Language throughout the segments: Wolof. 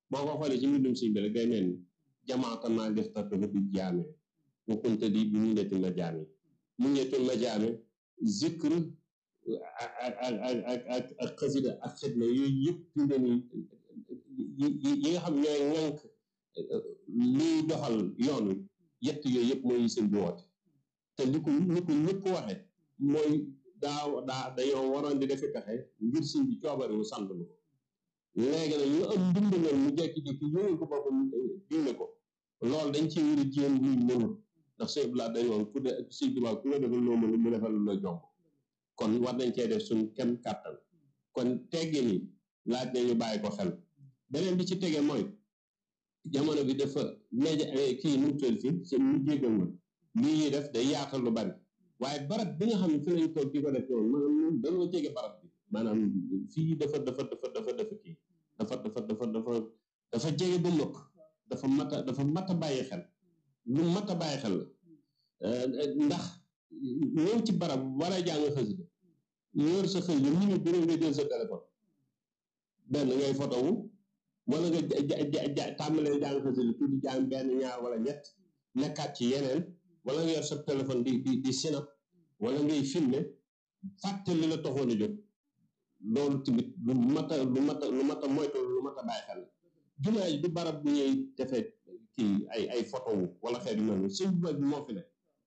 boo ko xoolee ci mbindum sëñ bi rek day mel ni jamaata maa def tartu bi jaame wa kunta di bi mu netti ma jaame mu nettul ma jaame zikr ak ak ak ak ak ak xasida ak xidma yooyu yëpp fi mu ne nii yi nga xam ñooy ŋànk liy doxal yoon wi yett yooyu yëpp mooy sëñ bi woote te li ko li ko ñëpp waxe mooy daa daa dañoo waroon di defi pexe ngir sëñ bi coobare wu sant lu léegi nag ñu am ndimbalal mu jekki-jekki yónul ko boppam digle ko loolu dañ ci war a jéem luy mënul ndax sëñ bi laa dañ woon ku de sëñ bi ku la defal loo mënul mu defal la jomb kon war nañ cee def suñ kem kàttan kon teggi ni laaj nañu bàyyi ko xel beneen bi ci tege mooy jamono bi dafa média kii nu tël fi seen mu jéggal ma lii ñuy def day yaatal lu bari waaye barab bi nga xam ne fi lañ toog di ko def noonu maanaam dañoo jege barab bi maanaam fii dafa dafa dafa dafa dafa kii dafa dafa dafa dafa dafa jege ba mëkk dafa mat a dafa mat a bàyyi xel lu mat a bàyyi xel la ndax ñëw ci barab war a jàng xasida yor sa xasida mu ngi juróom nga jël sa téléphone benn ngay photo wu wala nga ja tàmbalee jàng xasida tuuti jàng benn ñaar wala ñett nekkaat ci yeneen wala nga yor sa téléphone di di di sinap wala ngay filmer fàtte li la taxoon a jóg loolu tamit lu mat a lu mat a lu mat a moytu lu mat a bàyyi xel la jumaa ji du barab bu ñuy defee kii ay ay photo wu wala xeet yu mel noonu sëñ bi moo fi ne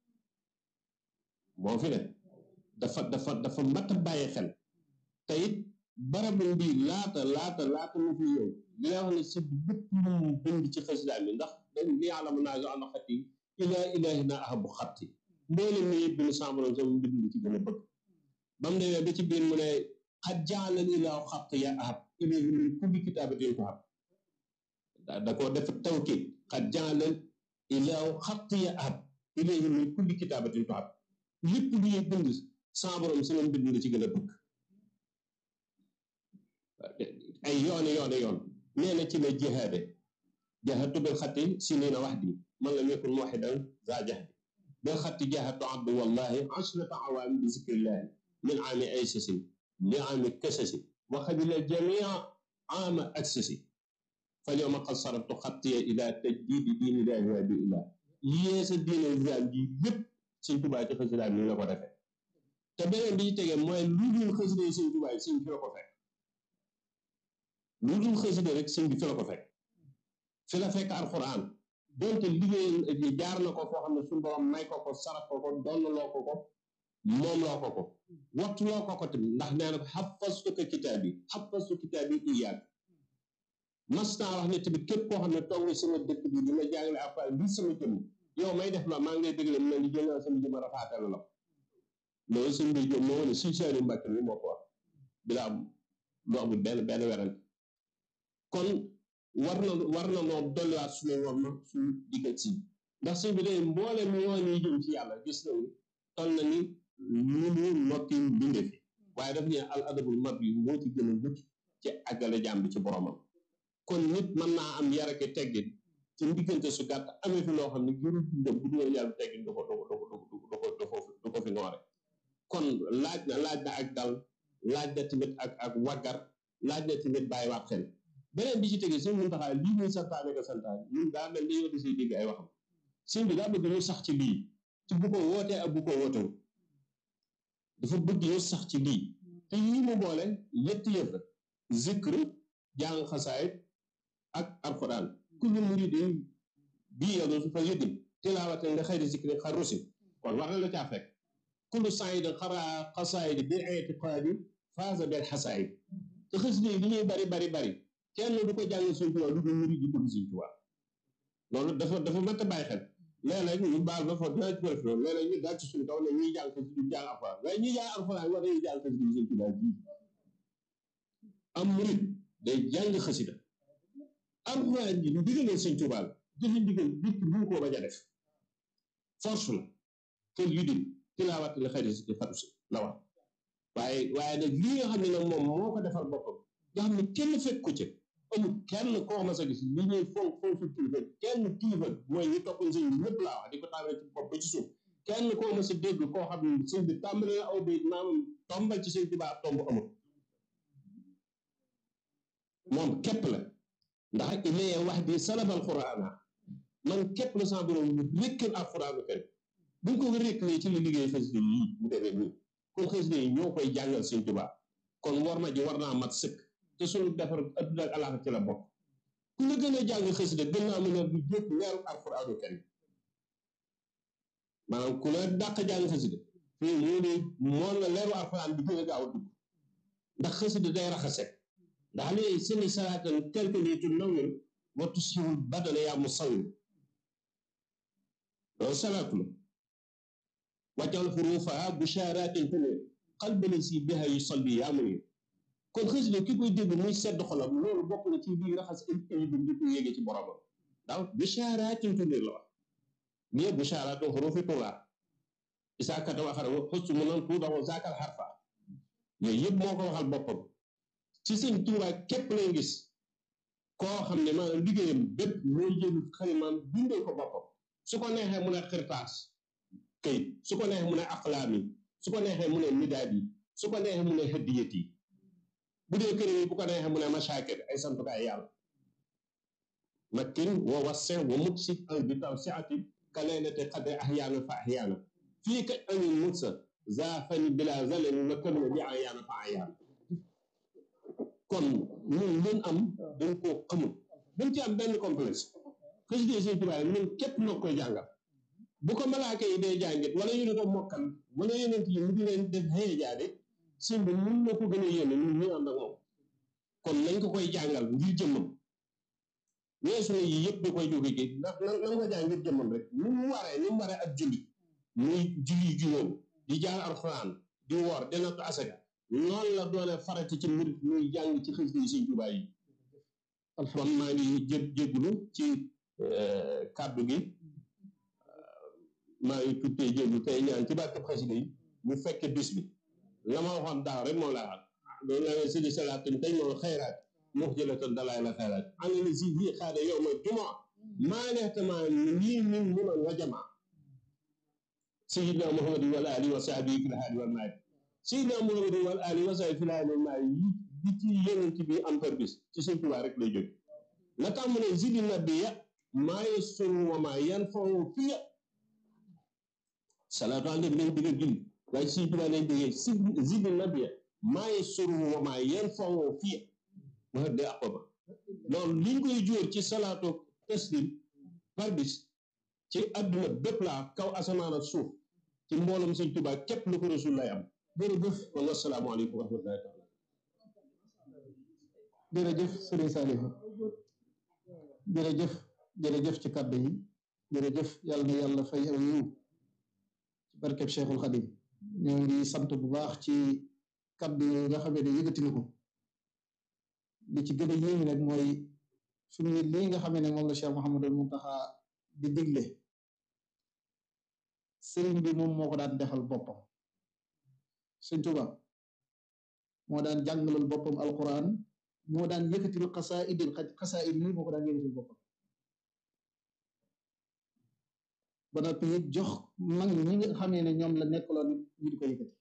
moo fi ne dafa dafa dafa mat a bàyyi xel te it barabu bi laata laata laata mu fi yow li nga wax ne si bépp lu mu bind ci xasida mi ndax dañ li yàlla mën naa jo ànd xat yi ilaa ilaahi naa ahabu xatti mboolem mi yëpp bind sàmbaroon sama mbind li ci gën a bëgg ba mu demee ba ci biir mu ne xat jaalal ilaahu xatt ya ahab ilayhi min kulli kitaabatin ko xam da koo def tawkiid xat jaalal ilaahu xatt ya ahab ilayhi min kulli kitaabatin ko xam lépp lu ñuy bind sàmbaroon sama mbind li ci gën a bëgg ay yooni yooni yoon nee na ci la jihaade jahadtu bil xatti sinina waxdi man lam yakun muwaxidan za jahdi bil xatti jahadtu abdu wallahi ashrata awaami bi zikrillahi min aami aysasin li aami kasasi wa xadila jamia aama aksasi fal yowma qad saraftu xattiya ila tajdidi diinillahi wa bi ilah yéesa diine islam ji lépp suñ tubaa ci xasida ni la ko defee te beneen bi ci tegee mooy lu dul xasida yi suñ tubaa suñ fi la ko fekk lu dul xasida rek sëñ bi fi la ko fekk fi la fekk alxuraan donte liggéey jaar na ko foo xam ne suñu borom may ko ko saraf ko ko donn loo ko ko moom loo ko ko wattu loo ko ko tamit ndax nee na ko xafastu ko kitaab yi xafastu kitaab yi iyaag mas naa wax ne tamit képp koo xam ne toog nga sama dëkk bi di ma jàngale alxuraan bi sama jëmm yow may def la maa ngi lay déglu mu ne li jël naa sama jëmm rafaatale la loolu sëñ bi jëm moo ne suñ seeni mbàkk bi moo ko wax bilaa lu amul benn benn werante kon war na war na noo dolliwaat suñu war na suñu diggat si ndax sëñ bi day mboole mi yoon yi jëm ci yàlla gis nañu toll na ni lu mu nokki bindee fi waaye daf ne al adabul mab yi moo ci gën a mucc ci àggale jàmm bi ci boromam kon nit mën naa am yarake teggin ci diggante su gàtt amee fi loo xam ne jurul dundam bu dul yàlla teggin du ko du ko du ko du ko du ko fi noore kon laaj na laaj na ak dal laaj na tamit ak ak waggar laaj na tamit bàyyiwaat xel beneen bi ci tege sëñ mun taxaa lii muy santaane ko santaane ñun daa mel ni yow di siy dégg ay waxam sëñ bi daa bëgg ñu sax ci lii ci bu ko wootee ak bu ko wootewu dafa bëgg ñu sax ci lii te yii mu boole ñetti yëf la zikr jàng xasaayit ak alquran kullu muridin bii yow su fa yëddim tilaawate nga xëyri zikri xar rusi kon war na la caa fekk kullu saayidin xaraa xasaayid bi itiqaadi faasa bil xasaayid te xasida yi li ñuy bari bari bari kenn du ko jàng suñ tubaab lu dul murid yi bëgg suñ tubaab loolu dafa dafa mat a bàyyi xel léeg-léeg ñu baal ba foofu dina ci def loolu léeg-léeg ñu daal ci suñ kaw ne ñuy jàng xasida du jàng alxuraan waaye ñuy jàng alxuraan war nañuy jàng xasida suñ tubaab ji am murid day jàng xasida alxuraan ji lu digalee suñ tubaab jëfe ndigal nit ki mënu koo bañ a def force la kër yu dim tilaawat la xëy si fatu si la wax waaye waaye nag lii nga xam ne nag moom moo ko defal boppam nga xam ne kenn fekk ko ci amul kenn koo mas a gis li ñuy fonk fonk kilifa kenn kilifa mooy ñu topp sëñ bi ñëpp laa wax di ko tàmbalee ci bopp ba ci suuf kenn koo mas a dégg koo xam ne sëñ bi tàmbale na aw bi maam tombal ci sëñ Tuubaa tomb amul moom képp la ndax ilayya wahdi salaba alqurana man képp la sama borom rékkal alquranu karim buñ ko rékkalee ci la liggéey xasida yi mu demee nii kon xasida yi ñoo koy jàngal Sëñ Tuubaa kon war ma ji war naa mat sëkk te suñu defar adduna ak alaaxa ci la bokk ku la gën a jàng xasida gën naa mën a bu jëkk leeru alquranu karim maanaam ku la dàq jàng xasida fii moo ne moom la leeru alquran bi gën a gaaw a dugg ndax xasida day raxase ndax li seni salaatan kalkalitu nawir wa tusihul badana yaa musawir loolu salaatu la wàccal xuruufaha bushaaratin tanir qalbali si biha yusalli yaa munir kon xasida ki koy dégg muy sedd xolam loolu bokk na ci biir raxas ay bi di ko yéege ci boromam daaw bushaaratin tanir la wax nii bushaaratin xuruufi tulaa isaa kata waxara xustu mu nan tuudaxu zaakal xarfa yooyu yëpp moo ko waxal boppam ci sëñ Tuubaa képp lay gis koo xam ne maanaam liggéeyam bépp mooy jël xalimaam bindal ko boppam su ko neexee mu ne xirtaas këyit su ko neexee mu ne aqlaam yi su ko neexee mu ne midaad yi su ko neexee mu ne hëddiyat yi bu dee kër yi bu ko neexee mu ne masaakir ay santukaay yàlla makkin wa wasse wa mutsi al bi taw siati ka leylate xadre ahyaana fa ahyaana fii ka amin mutsa zaafani bila zalen wa kamina bi ahyaana fa ahyaana kon ñun luñ am dañ koo xamul dañ ci am benn complexe xasida Sëñ Tuubaa ñun képp noo koy jàngal bu ko malaaka yi dee jàngit wala ñu di ko mokkal wala yeneen yi mu di leen def xëye jaade sëñ bi mun na ko gën a yéene ñun ñu ànd ak moom kon nañ ko koy jàngal ngir jëmmam weesu na yi yëpp da koy jóge ci ndax nan nan ko jàng ngir jëmmam rek ni mu waree ni mu waree ak julli muy julli juróom di jàng alxuraan di woor di natt asaka noonu la doone farati ci murit muy jàng ci xasida yi Sëñ Tuubaa yi kon maa ngi jé jégglu ci kàddu gi maa ngi tuddee jégglu tey ñaan ci barkeb xasida yi ñu fekke bis bi la ma waxoon daaw rek moom laa wax loolu la ne sidi salaatin tey moom xayraat mux jëlatan dalaay la xayraat ana ni si bii xaade yow ma jumaa maa neextama lii min munan wa jamaa sayidna muhammad wal ali wa sahbihi fil haali wal maali sayidna muhammad wal ali wa sahbihi fil haali wal maali yi bi ci yeneen ci bi am par bis ci Sëñ Tuubaa rek lay jóg la tax mu ne zidi nabiya maa yasuru wa maa yanfa'u fiya salaatu ala nabi lañ bëgg a julli waaye ci Sëñ Tuubaa lañ bëggee si zidi nabiya maa yasuru wa maa yanfa'u fiya wax de aqaba loolu liñ koy jóor ci salaatu taslim par bis ci àdduna bépp laa kaw asamaan ak suuf ci mbooloom Sëñ Tuubaa képp lu ko rasul lay am jërëjëf kon wasalaamaaleykum wa rahmatullahi taala jërëjëf sëriñ Saliou jërëjëf jërëjëf ci kàddu yi jërëjëf yàlla na yàlla fay aw yiw ci barkeb Cheikhul Khadim ñoo ngi sant bu baax ci kàddu yi nga xamee ne yëkkati na ko li ci gën a yéemi nag mooy suñu lii nga xamee ne moom la Cheikh Mouhamadul Muntaxa di digle sëriñ bi moom moo ko daan defal boppam Sëñ Tuubaa moo daan jàngalal boppam alquran moo daan yëkkatil xasaayidil xasaayid yi moo ko daan yëkkatil boppam ba noppi it jox mag ñi nga xamee ne ñoom la nekkaloon ñu di ko yëkkati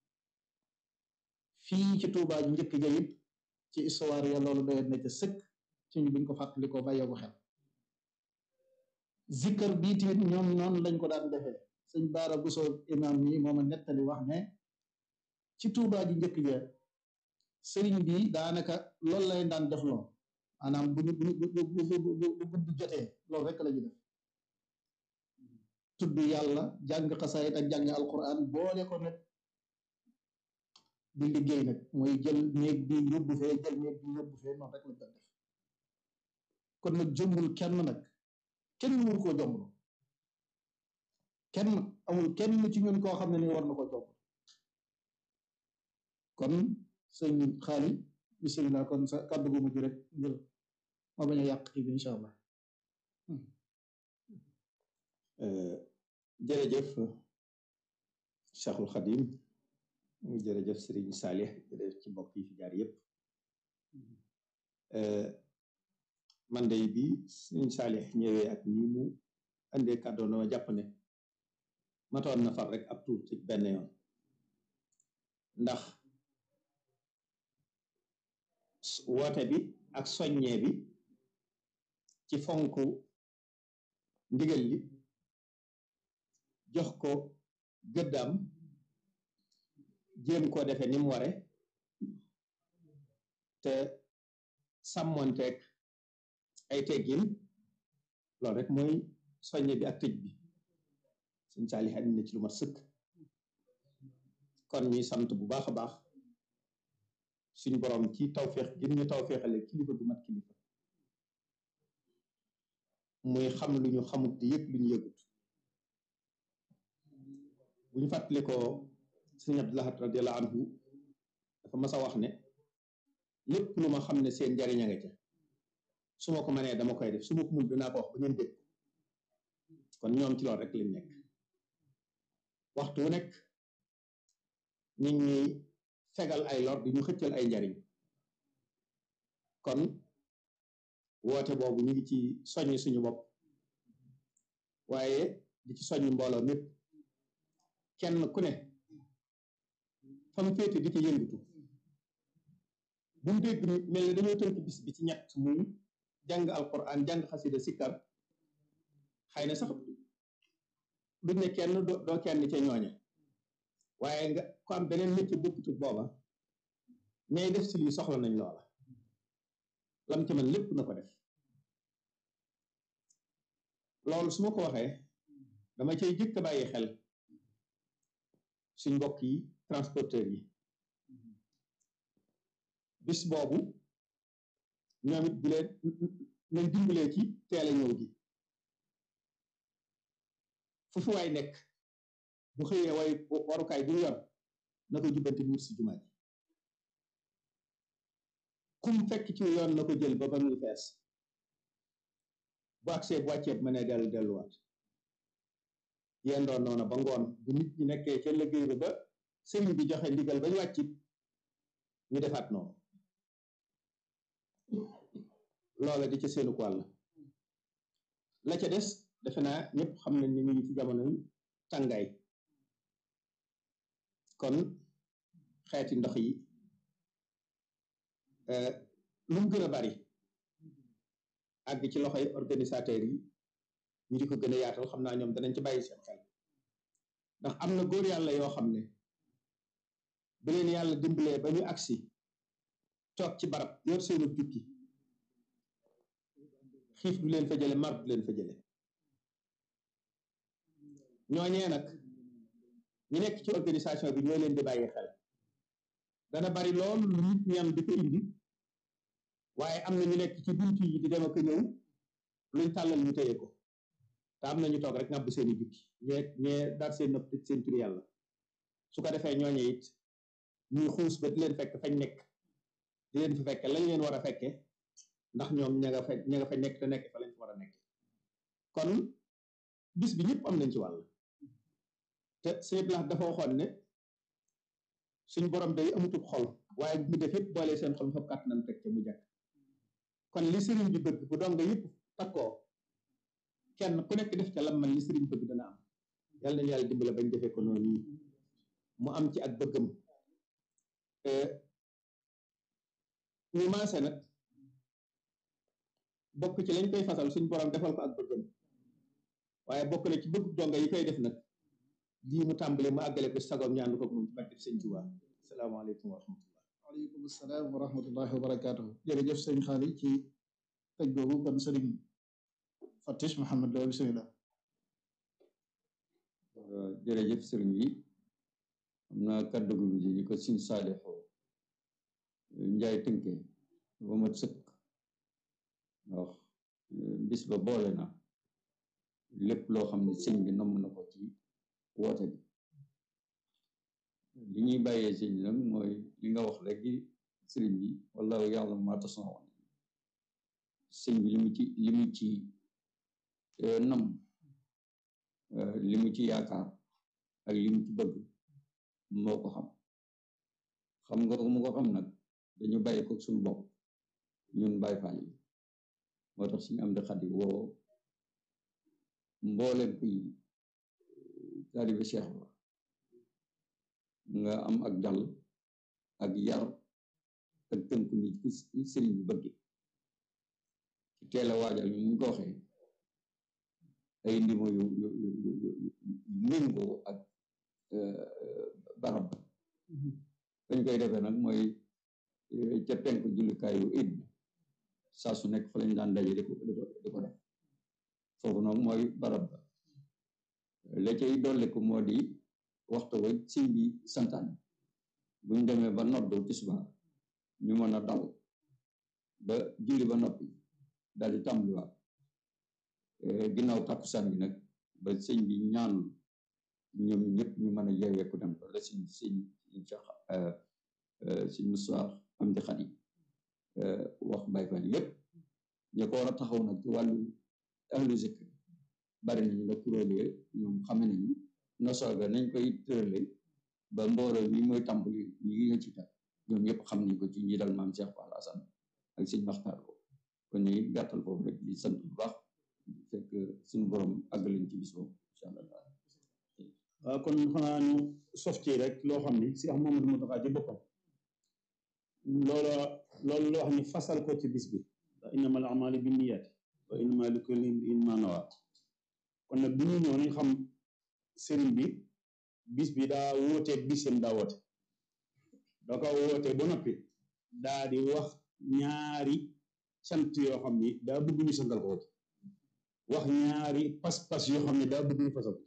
fii ci Tuubaa ju njëkk ja it ci histoire ya loolu doyoon na ca sëkk ci ñu buñ ko fàttalikoo bàyyee ko xel zikkar bii tamit ñoom noonu lañ ko daan defee sëñ Baara Buso imam mi mooma nettali wax ne ci Tuubaa ji njëkk ja sëriñ bi daanaka loolu lay daan def loo maanaam bu ñu bu bu bu guddi jotee loolu rek la ñu def tudd yàlla jàng xasaayit ak jàng alquran boole ko nag di liggéey nag mooy jël néeg bi yóbbu fee jël néeg bi yóbbu fee noonu rek lañ doon def kon nag jombul kenn nag kenn wur koo jomblu kenn amul kenn ci ñun koo xam ne ni war na ko jomb kon sëñ xaali bisimilah kon sa kàddu gu mujj rek ngir ma bañ a yàq kii bi incha allah jërëjëf Cheikhul Khadim jërëjëf Serigne Salih jërëjëf ci mbokk yi fi jaar yëpp man day bi Serigne Salih ñëwee ak ni mu andee kàddoo na ma jàpp ne matoon na far rek ab tuut ci benn yoon ndax woote bi ak soññee bi ci fonk ndigal li jox ko gëddaam jéem koo defe ni mu ware te sàmmonteeg ay teggin loolu rek mooy soññe bi ak tëj bi suñ saalix andi na ci lu mat sëkk kon ñuy sant bu baax a baax suñ borom ci tawféex gën ñu tawféexale kilifa gu mat kilifa muy xam lu ñu xamut di yëg lu ñu yëgut bu ñu fàttali ko sëñ Abdou Lahad radiyallahu anhu dafa mas a wax ne lépp lu ma xam ne seen njariñ a nga ca su ma ko mënee dama koy def su ma ko mun dinaa ko wax ba ngeen dégg kon ñoom ci loolu rek lañ nekk waxtu wu nekk nit ñi fegal ay lor di ñu xëccal ay njariñ kon woote boobu ñu ngi ci soññ suñu bopp waaye di ci soññ mbooloo mépp kenn ku ne fa mu féete di ci yëngatu bu mu dégg mel ne dañoo tënk bis bi ci ñett muy jàng alquran jàng xasida sikkar xëy na sax duñ ne kenn doo kenn ca ñooña waaye nga ko am beneen métier bokkutut booba ñay def si lii soxla nañ loola lam ca man lépp na ko def loolu su ma ko waxee dama cay jëkk a bàyyi xel suñ mbokk yi transporteur yi bis boobu ñoom it bu leen nañ dimbalee ci teel a ñëw gi fu fi waay nekk bu xëyee way warukaay bu yor na ko jubbanti wut si jumaa ji kum fekk ci yoon na ko jël ba ba muy fees bu agsee bu wàccee ma ne dellu delluwaat yéen doon noonu ba ngoon bu nit ñi nekkee ca liggéey ba ba sëriñ bi joxe ndigal ba ñu wàccit ñu defaat noonu loola di ca seenu wàll la ca des defe naa ñëpp xam nañ ni ñu ngi ci jamonoy tàngaay kon xeeti ndox yi lu mu gën a bari àgg ci loxoy organisateurs yi ñu di ko gën a yaatal xam naa ñoom danañ ci bàyyi seen xel ndax am na góor yàlla yoo xam ne bu leen yàlla dimbalee ba ñu agsi toog ci barab yor seenu jukki xiif du leen fa jële mar du leen fa jële ñooñee nag ñu nekk ci organisation bi ñoo leen di bàyyi xel dana bari lool lu nit ñi am di ko indi waaye am na ñu nekk ci buntu yi di dem ak ñëw luñ tàllal ñu téye ko te am na ñu toog rek ngàbb seeni jukki ñee ñee dar seen nopp tëj seen tur yàlla su ko defee ñooñe it ñuy xuus ba di leen fekk fañ nekk di leen fi fekke lañ leen war a fekke ndax ñoom ña nga fa ña nga fa nekk te nekk fa lañ fa war a nekk kon bis bi ñëpp am nañ ci wàll te sëñ Blas dafa waxoon ne suñ borom day amutub xol waaye bu def yëpp boole seen xol fab kàttanam teg ca mu jàkk kon li sëriñ bi bëgg bu doon nga yëpp takkoo kenn ku nekk def ca lam man li sëriñ bëgg dana am yàlla nañu yàlla dimbale bañ defee ko noonu yi mu am ci ak bëggam ñu maase nag bokk ci lañ koy fasal suñ borom defal ko ak bëggam waaye bokk na ci bëgg donga yi koy def nag lii mu tàmbale mu àggale ko sagoom ñaandu ko moom ci barke sëñ Tuubaa asalaamaaleykum wa rahmatullah waaleykum salaam wa rahmatullahi wa barakaatuhu jërëjëf sëñ xaali ci tëj boobu kon sëriñ Fatish Mouhamed Lo bismillah jërëjëf sëriñ bi am na kàddu gu bi ni ko sin saalixo njaay tënke ba mat sëkk ndax bis ba boole na lépp loo xam ne sëñ bi namm na ko ci woote bi li ñuy bàyyee sëñ bi nag mooy li nga wax léegi sëriñ bi wala yàlla maa tasnawoon sëñ bi li mu ci li mu ci nam li mu ci yaakaar ak li mu ci bëgg moo ko xam xam nga mu ko xam nag dañu bàyyi ko suñu bopp ñun bàyyi faal yi moo tax suñu am di xadi woo mbooleem kuy taalibe Cheikh ba nga am ak dal ak yar ak tënku ni sëriñ bi bëgg ci teel a waajal ñu ñu ko waxee ay ndimo yu yu yu yu yu méngoo ak barab ba dañ koy defee nag mooy ca penk jullukaayu id bi saa su nekk fa lañ daan daje di ko di ko di ko def foofu noonu mooy barab ba la cay dolliku moo di waxtu wa sëñ bi santaane buñ demee ba noddu tisbaar ñu mën a dal ba julli ba noppi daal di tàmbaliwaat ginnaaw takkusaan bi nag ba sëñ bi ñaanul ñoom ñëpp ñu mën a yeeweeku dem ba la sëñ sëñ Cheikh sëñ Moussa am di xat yi wax Baay Faal yëpp ñi ko war a taxaw nag ci wàllu ahlu zikr bari nañu la kuréelee ñoom xame nañu nosooga nañ koy tërale ba mbooloo mi mooy tàmbali ñi nga ci kat ñoom ñëpp xam nañ ko ci njiital maam Cheikh Fall Assane ak sëñ Maxtaar ko kon ñuy gàttal foofu rek di sant bu baax fekk suñu borom àggaliñ ci bis boobu incha allah waaw kon xanaa ñu sof ci rek loo xam ni si am Mamadou Mountakha ci boppam loola loolu loo xam ni fasal ko ci bis bi ndax innamal a'maalu binniyaati wa innamaa likulli imri'in maa nawaa kon nag bu ñu ñëw nañ xam sëriñ bi bis bi daa wóoteeg bisam daa woote da ko woote ba noppi daa di wax ñaari cant yoo xam ni daa bëgg ñu santal ko ci wax ñaari pas-pas yoo xam ne daa bëgg ñu fasal ko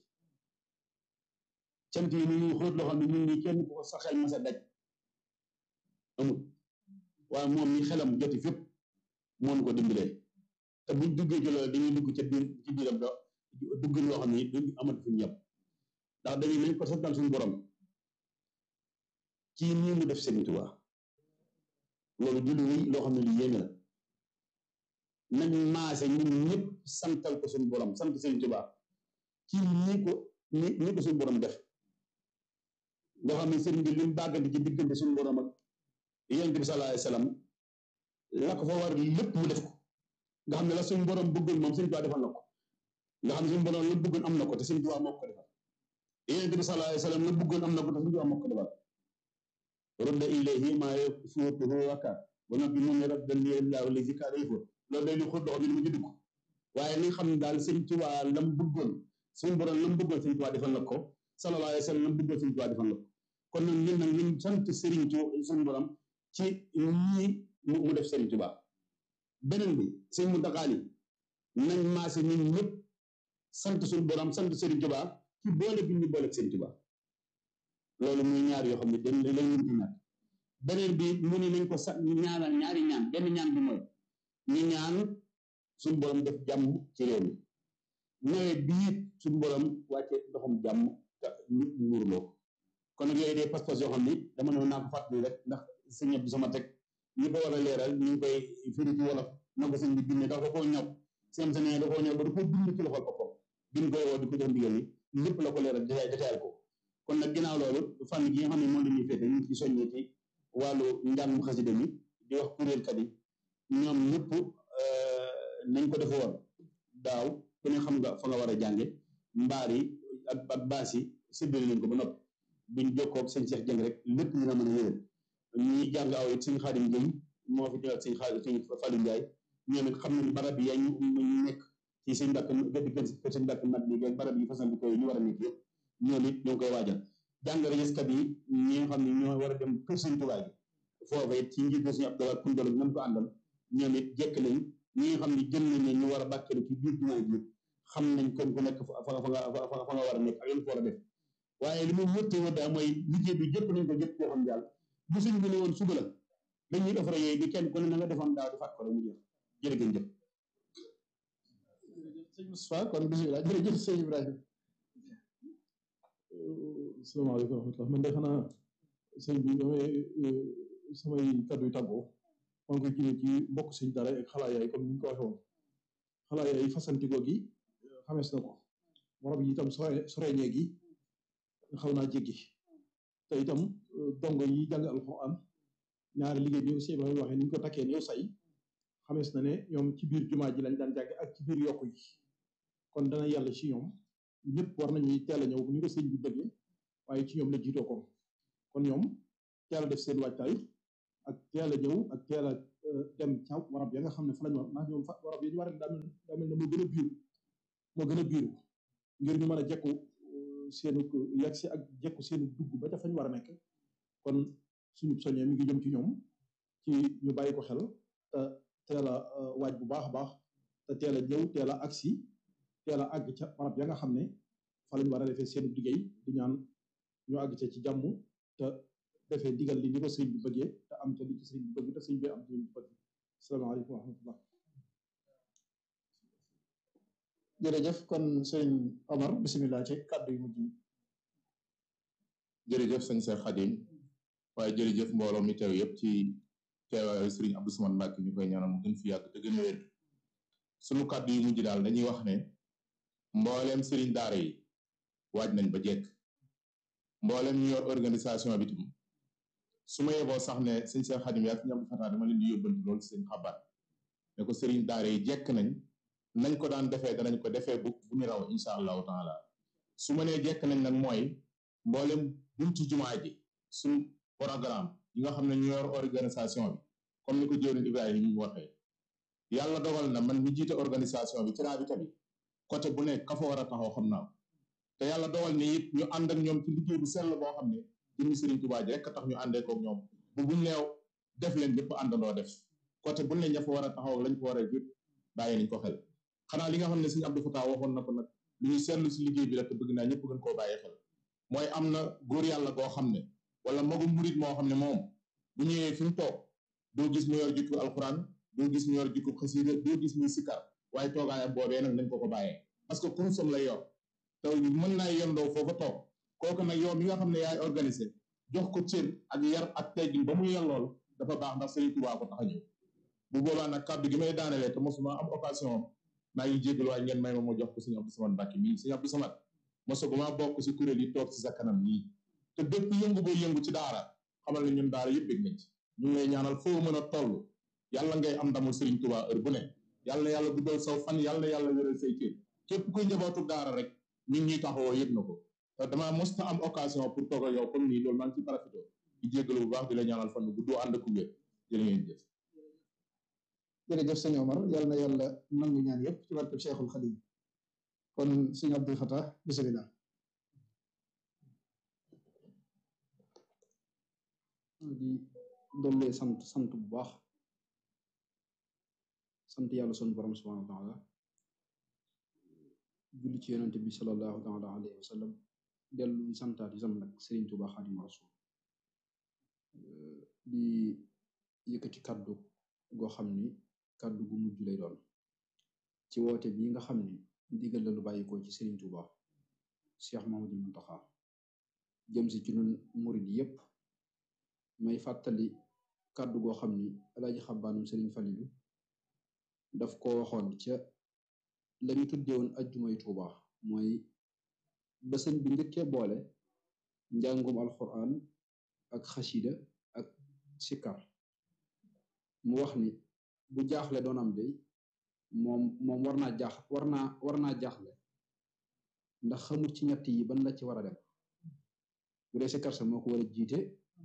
cant yi ni ñuy xóot loo xam ne ñun ñi kenn ku ko sa xel ma sa daj amul waaye moom ñi xelam joti fépp moo ñu ko dimbalee te buñ duggee ci loolu dañuy dugg ca biir ci biiram do dugg loo xam ne duñ amat fu ñëpp ndax dañuy nañ ko santal suñu borom ci nii mu def Sëriñ Tuubaa loolu du lu rëy loo xam ne lu yéeme la nañ maase ñun ñëpp santal ko suñu borom sant Sëriñ Tuubaa ci nii ko ni ni ko suñu borom def nga xam ne sëriñ bi li mu bàggante ci diggante suñu borom ak yonent bi sallallahu alayhi wa sallam la ko fa war lépp mu def ko nga xam ne la suñu borom bëggoon moom Sëriñ Tuubaa defal na ko nga xam ne suñu borom la bëggoon am na ko te Sëriñ Tuubaa moo ko defal yonent bi sallallahu alayhi wa sallam la bëggoon am na ko te Sëriñ Tuubaa moo ko defal rudda ilayhi maa yafuutuhu wakkaat ba noppi mu ne radda lillaahu lazi kaana yafuut loolu day lu xóot doxam ni mu jënd ko waaye li nga xam ne daal Sëriñ Tuubaa lam bëggoon suñu borom lam bëggoon Sëriñ Tuubaa defal na ko sallallahu alayhi wa sallam lam bëggoon Sëriñ Tuubaa defal na ko kon nag ñun nag ñun sant Sëriñ Tuubaa suñu borom ci ñii mu def Sëriñ Tuubaa beneen bi sëñ Muntaxaa yi nañ maase ñun ñëpp sant suñu borom sant Sëriñ Tuubaa ci boole bi ñu boole ak Sëriñ Tuubaa loolu muy ñaar yoo xam ne dañ lay mën ci ñaar beneen bi mu ni nañ ko sa ñaanal ñaari ñaan benn ñaan bi mooy ñu ñaan suñu borom def jàmm ci réew mi nawet bi it suñu borom wàcce ndoxum jàmm te nit muurloo ko kon nag yooyu day pas-pas yoo xam ni dama ne naa ko fàttali rek ndax sëñ bi sama teg ñi ko war a leeral ñu ngi koy firi ci wolof na ko sëñ bi bindee dafa koo ñëw seen sëñ da koo ñëw ba da koo bind ci loxol boppam bind koy woo di ko jox ndigal ni lépp la ko leeral détail détail ko kon nag ginnaaw loolu fànn gi nga xam ne moom la ñuy féete ñu ngi ci soññee ci wàllu njàng xasida mi di wax kuréelkat yi ñoom ñëpp nañ ko defe woon daaw ku ne xam nga fa nga war a jànge mbaar yi ak ak baas yi séddale leen ko ba noppi buñ jokkoo ak sëñ Cheikh Jëng rek lépp dina mën a yëwén ñuy jàng aw it sëñ Xaadim Jëng moo fi teewal sëñ Xaadim sëñ Fallou Ndiaye ñoom it xam nañ barab yi ñu nekk ci sëñ Mbàkke gëdd kër sëñ Mbàkke mat bi barab yi façon bi koy ñu war a nekk yëpp ñoom it ñoo ngi koy waajal jàngale yëskat yi ñi nga xam ne ñoo war a dem kër sëñ Tuubaa gi foofa it ci njiit suñu Abdoulaye Koundol ñoom ko àndal ñoom it jekk nañ ñi nga xam ne jël nañ ne ñu war a bàkkeelu ci biir jumaa ji xam nañ kon ku nekk fa fa nga fa nga war a nekk ak yéen ko war a def waaye li mu wërte wër daal mooy liggéey bi jëpp nañ ko jëpp koo xam daal bu suñ bi ne woon suba la dañuy offre yooyu di kenn ku ne na nga defoon daaw di fàtt ko rek mu jeex jërë ngeen jëf sëñ Moustapha kon bisimilah jërëjëf sëñ Ibrahima salaamaaleykum wa rahmatulah man de xanaa sëñ bi damay samay kaddu yu tàggoo maa ngi koy jëlee ci mbokk sëñ dara ak xalaa yaay comme ni ñu ko waxee woon xalaa yaay fasantikoo gi xamees na ko warab yi itam sore soreñee gi xaw naa jéggi te itam dongo yi jàng alxuraan ñaari liggéey bi aussi Ibrahima waxee ni ñu ko takkee yow say xamees na ne ñoom ci biir jumaa ji lañ daan jàng ak ci biir yokku yi kon dana yàlla ci ñoom ñëpp war nañuy teel a ñëw bu ñu ko sëñ bi bëggee waaye ci ñoom la jiitoo ko kon ñoom teel a def seen waajtaay ak teel a ñëw ak teel a dem ca warab ya nga xam ne fa lañ war ndax ñoom fa warab yi ñu war a daa mel daa mel ne moo gën a biiru moo gën a biiru ngir ñu mën a jekku seenu yegg si ak jekku seenu dugg ba ca fañ war a nekk kon suñu soññee mi ngi jëm ci ñoom ci ñu bàyyi ko xel te teel a waaj bu baax a baax te teel a ñëw teel a agsi teel a àgg ca barab ya nga xam ne fa lañ war a defee seenu liggéey di ñaan ñu àgg ca ci jàmm te defee digal li ni ko sëriñ bi bëggee te am ca li ci sëriñ bi bëgg te sëriñ bi am ci li bëgg asalaamaaleykum wa rahmatullah jërëjëf kon sëriñ Omar bisimilah ci kàddu yu mujj yi jërëjëf sëñ Cheikh Khadim waaye jërëjëf mbooloo mi teew yëpp ci teewaayu Serigne Abdou Samane Mbacke ñu koy ñaanal mu gën fi yàgg te gën a wér sunu kàddu yu mujj daal dañuy wax ne mbooleem Serigne daara yi waaj nañ ba jekk mbooleem ñu yor organisation bi tam su ma yeboo sax ne sëñ Cheikh Khadim yaa ñam Fata dama leen di yóbbanti loolu sëñ xabaat ne ko Serigne daara yi jekk nañ nañ ko daan defee danañ ko defee bu bu ñu raw incha allahu taala su ma nee jekk nañ nag mooy mboolem buntu jumaa ji suñ programme yi nga xam ne ñu yor organisation bi comme ni ko jëwriñ Ibrahima ñu waxee yàlla dogal na man mi jiite organisation bi ci raabita bi côté bu nekk ka fa war a taxaw xam naa te yàlla dogal ni it ñu ànd ak ñoom ci liggéey bu sell boo xam ne jëmmi Sëriñ Tuubaa ji rek tax ñu àndee koog ñoom bu buñ neew def leen lépp àndandoo def côté bu ne ña fa war a taxaw ak lañ fa war a yëpp bàyyi nañ ko xel xanaa li nga xam ne Sëriñ Abdou Fatah waxoon na ko nag lu ñu seetlu si liggéey bi rek te bëgg naa ñëpp gën koo bàyyi xel mooy am na góor yàlla goo xam ne wala magu murit moo xam ne moom bu ñëwee fi mu toog doo gis mu yor jikko alxuraan doo gis mu yor jikko xasida doo gis muy sikkar waaye toogaayam boobee nag nañ ko ko bàyyee parce que kurusam lay yor te mën naa yendoo foofa toog kooku nag yow mi nga xam ne yaay organisé jox ko cër ak yar ak teggin ba mu yellool dafa baax ndax Sëriñ Tuubaa ko tax a ñëw bu boobaa nag kàddu gi may daanelee te mosuma am occasion maa ngi jégalu waaye ngeen may ma ma jox ko Sëriñ Abdou Samane Mbacke mii Sëriñ Abdou Samane mosaguma bokk si kuréel yi toog si sa kanam nii te bépp yëngu boo yëngu ci daara xamal ne ñun daara yëpp bég nañ ci ñu ngi lay ñaanal foo mën a toll yàlla ngay am ndamul Serigne Touba heure bu ne yàlla na yàlla guddal saw fan yàlla na yàlla wéral say cër képp kuy njabootu daara rek ñun ñuy taxawoo yëg na ko te damaa mos ta am occasion pour toog ak yow comme nii loolu maa ngi ci parafito di jéggalu bu baax di la ñaanal fan bu gudd ànd ak wér jërë ngeen jëf jërëjëf sëñ Omar yàlla na yàlla nangu ñaan yëpp ci barkeb Cheikhul Khadim kon sëñ Abdou Fatah bisimilah di dollee sant sant bu baax sant yàlla sunu borom subhanahu wa taala julli ci yonente bi salallahu taala alayhi wa sallam dellu santaat isam nag Serigne Touba Xaadimu Rasuul di yëkkati kàddu goo xam ni kàddu gu mujj lay doon ci woote bi nga xam ni ndigal la lu bàyyikoo ci Serigne Touba Cheikh Mamadou Muntaxa jëm si ci nun murid yépp may fàttali kàddu goo xam ni alaaji xabaanum sëriñ falilu daf ko waxoon ca lañu tuddewoon ajjumay tuuba mooy ba sëñ bi njëkkee boole njàngum alquran ak xasida ak sikkar mu wax ni bu jaaxle doon am day moom moom war naa jaax war naa war naa jaaxle ndax xamul ci ñett yi ban la ci war a dem bu dee sikkar sa moo ko war a jiite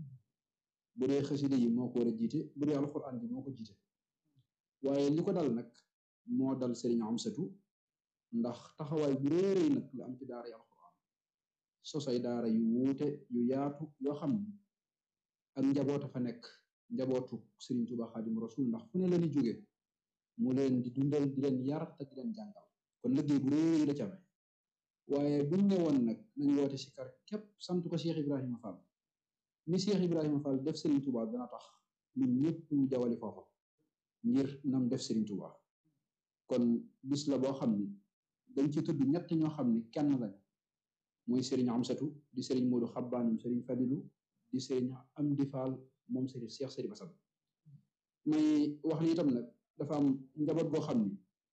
bu dee xasida yi moo ko war a jiite bu dee alxuraan bi moo ko jiite waaye li ko dal nag moo dal sëriñ Amsatu ndax taxawaay bu réeréy nag la am ci daara yi alxuraan sosay daara yu wuute yu yaatu yoo xam ni ak njaboota fa nekk njabootu sëriñ Tuuba Xaadimu Rasuul ndax fu ne leen di jóge mu leen di dundal di leen yar te di leen jàngal kon liggéey bu réeréy la ci amee waaye buñ ne woon nag nañ woote si kar képp sant ko Cheikh Ibrahima Fall ni Cheikh Ibrahima Fall def Serigne Touba dana tax ñun ñëpp ñu jawali foofa ngir nam def Serigne Touba kon bis la boo xam ni dañ ci tudd ñett ñoo xam ni kenn lañu muy Serigne Amsatu di Serigne Modou Xabbaanum Serigne Fadilu di Serigne Amdi Fall moom Serigne Cheikh Serigne Bassam may wax ni itam nag dafa am njaboot goo xam ni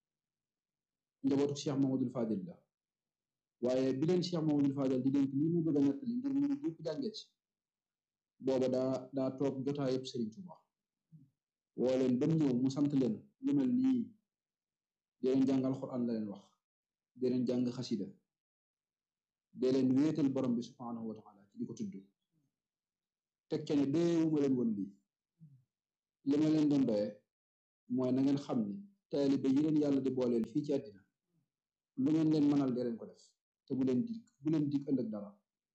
njabootu Cheikh Mamadou Fadil la waaye bi leen Cheikh Mamadou Fadil di dénk lii mu bëgg a nettali ngir ñu yëpp jàngee ci booba daa daa toog jotaa yëpp Serigne Touba woo leen ba mu ñëw mu sant leen lu mel nii di leen jàng alxuraan la leen wax di leen jàng xasida di leen wéetal borom bi subhanahu wa taala ci di ko tudd teg ca ne doyewuma leen woon lii li ma leen doon doyee mooy na ngeen xam ni taalibe yi leen yàlla di booleel fii ci àddina lu ngeen leen mënal dee leen ko def te bu leen dig bu leen dig ëllëg dara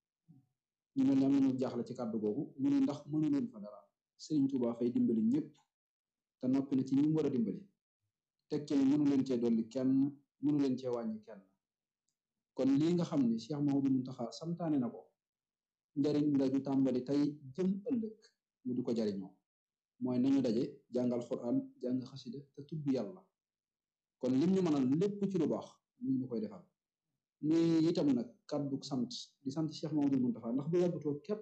ñu mel ne am nañu jaaxle ci kàddu googu mu ne ndax mënu leen fa dara Sëriñ Tuubaa fay dimbali ñëpp te noppi na ci ñi mu war a dimbali teg ci mënu leen cee dolli kenn mënu leen cee wàññi kenn kon lii nga xam ni Cheikh Mouhamadou Mountakha santaane na ko njariñ la ju tàmbali tey jëm ëllëg ñu di ko jariñoo mooy nañu daje jàngal Qur'an jàng xasida te tudd yàlla kon lim ñu mënal lépp ci lu baax ñu ngi koy defal muy itam nag kàddu sant di sant Cheikh Mouhamadou Mountakha ndax bu yàggutoo képp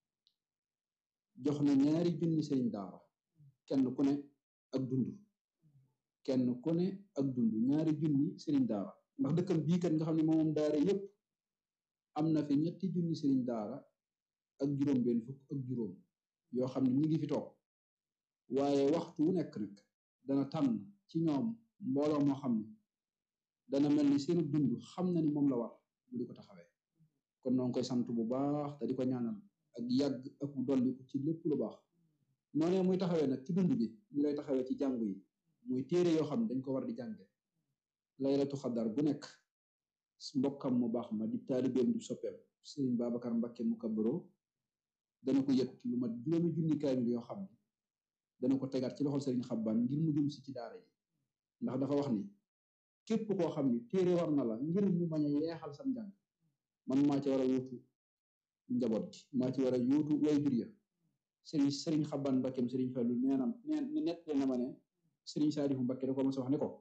jox na ñaari junni sëriñ daara kenn ku ne ak dund kenn ku ne ak dund ñaari junni sëriñ daara ndax dëkkam bii kat nga xam ne moom daara yépp am na fi ñetti junni sëriñ daara ak juróom benn fukk ak juróom yoo xam ne ñi ngi fi toog waaye waxtu wu nekk nag dana tànn ci ñoom mbooloo moo xam ne dana mel ni seenu dund xam na ni moom la war bu di ko taxawee kon noo ngi koy sant bu baax te di ko ñaanal ak yàgg ak dolli ko ci lépp lu baax noonee muy taxawee nag ci dund bi ñu lay taxawee ci jàngu yi muy téere yoo xam ne dañ ko war di jànge laylatu xadar bu nekk mbokkam mu baax ma di taalibeem di soppeem sëriñ Babacar Mbakke mu kabaro dana ko yët lu mat juróomi junni kaamil yoo xam ne dana ko tegaat ci loxol sëriñ Xabbaan ngir mu jëm si ci daara yi ndax dafa wax ni képp koo xam ni téere war na la ngir mu bañ a yeexal sam njàng man maa ci war a wuutu njaboot gi maa ci war a yuutu way jur ya sëriñ sëriñ Xabbaan Mbakkeem sëriñ Fallu nee na nee nett na ma ne sëriñ Saalifu Mbakke da ko ma sa wax ne ko